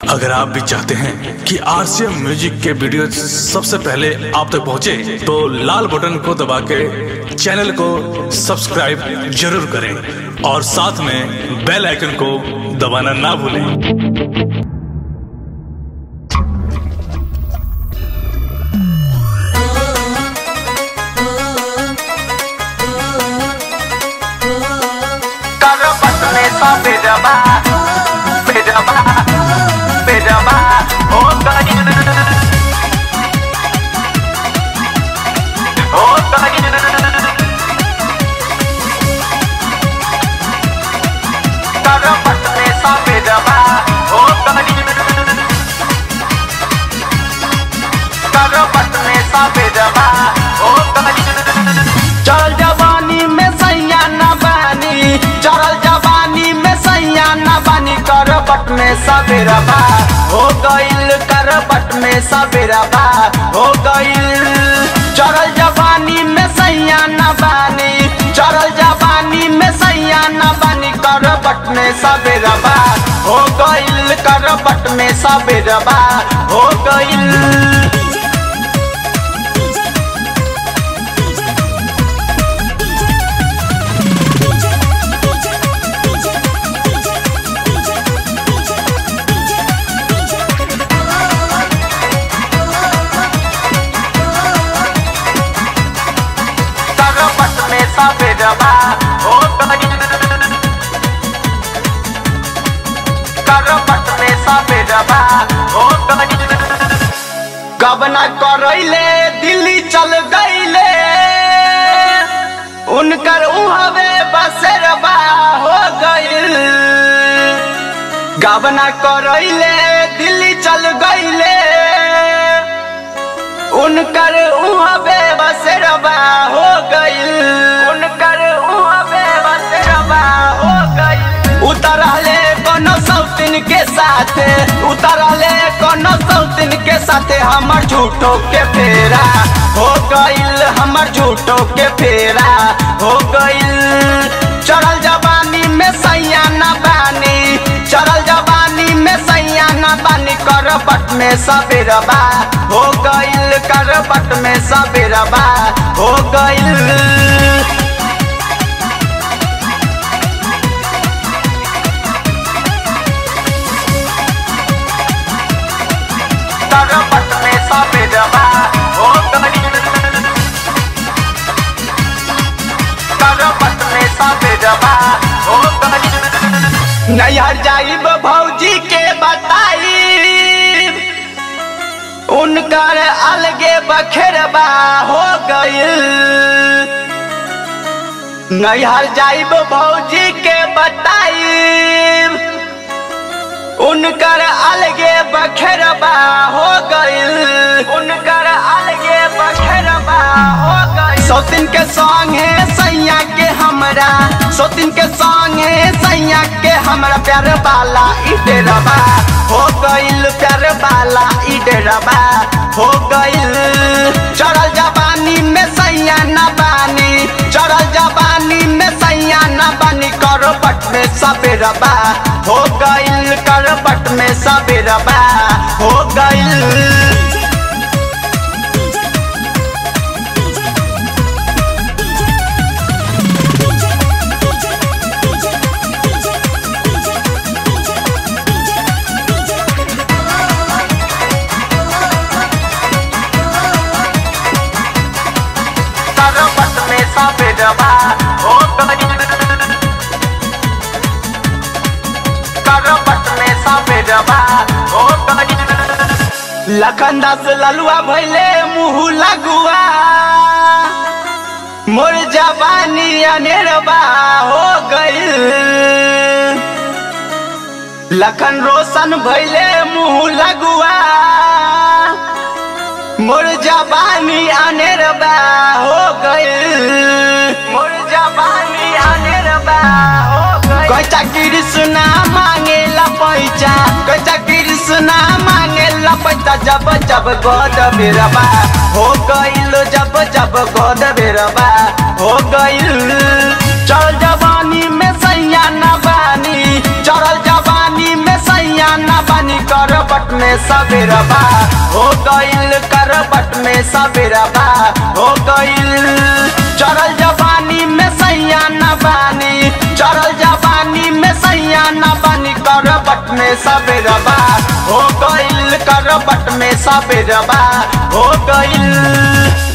अगर आप भी चाहते हैं कि आरसीएम म्यूजिक के वीडियो सबसे पहले आप तक पहुंचे, तो लाल बटन को दबा के चैनल को सब्सक्राइब जरूर करें और साथ में बेल आइकन को दबाना ना भूलें करबट में सब बेजबा बेजबा बेजबा हो गई हो गई करबट में सब बेजबा हो गई करबट में सब बेजबा हो गई चल जवानी में सैया न बानी चल जवानी में सैया न बानी करबट में सबेरबा हो गइल करबट में सबेरबा हो गइल चरल जवानी में सैया न बानी चरल जवानी में सैया न बानी करबट में सबेरबा हो गइल करबट में सबेरबा हो गइल करबट में सबेरबा हो गई करबट में सबेरबा हो गई गबना करैले दिल्ली चल गईले उनकर उहवे बसेरबा हो गइल गबना करैले दिल्ली चल गईले उनकर उहबे बसेरबा हो गइल उनकर उहबे बसेरबा हो गइल उतरले कोनो सौतिन के साथे उतरले कोनो सौतिन के साथे हमर झूठो के फेरा हो गइल हमर झूठो के फेरा हो गइल चढ़ल जवानी में सैया न बानी चढ़ल जवानी में सैया न बानी करबट में सबेरबा हो गइल करबट में सबेरबा हो गइल करबट में सबेरबा हो गइल करबट में सबेरबा हो गइल नैहर जाइब भौजी के बताई उनकर अलगे बखेरबा हो गइल नैहर जाइब भौजी के बताई उनकर अलगे बखेरबा हो गइल उनकर अलगे बखेरबा हो गइल सौतिन के संगे सैया के हमरा सौतिन के संगे सैया के हमरा प्यार वाला इडेरबा हो गइल प्यार वाला इडेरबा हो गइल चढ़ल जवानी में सैया न बानी चढ़ल जवानी में सैया न बानी करबट में सबेरबा हो गइल करबट में सबेरबा हो गइल करबट में सबेरबा हो गइल करबट में सबेरबा हो गइल लखन दास ललुआ भैले मुँह लगुआ मोर जवानी अनेरबा हो गइल लखन रोशन भैले मुँह लगुआ मोर जवानी अनेरबा हो गइल मोर जवानी अनेरबा हो गइल कैचा कृष्णा मांगेला पैसा कैचा कृष्णा मांगेला पैसा जब जब गोद बेरबा हो गइल जब जब गोद बेरबा हो गइल चल जवानी में सैया न बानी चढ़ल जवानी में सैया न बानी बानी करबट में सबेरबा हो गइल करबट में सबेरबा हो गइल चरल जवानी में सैया न बानी चरल जवानी में सैया न बानी करबट में सबेरबा हो गइल करबट में सबेरबा हो गइल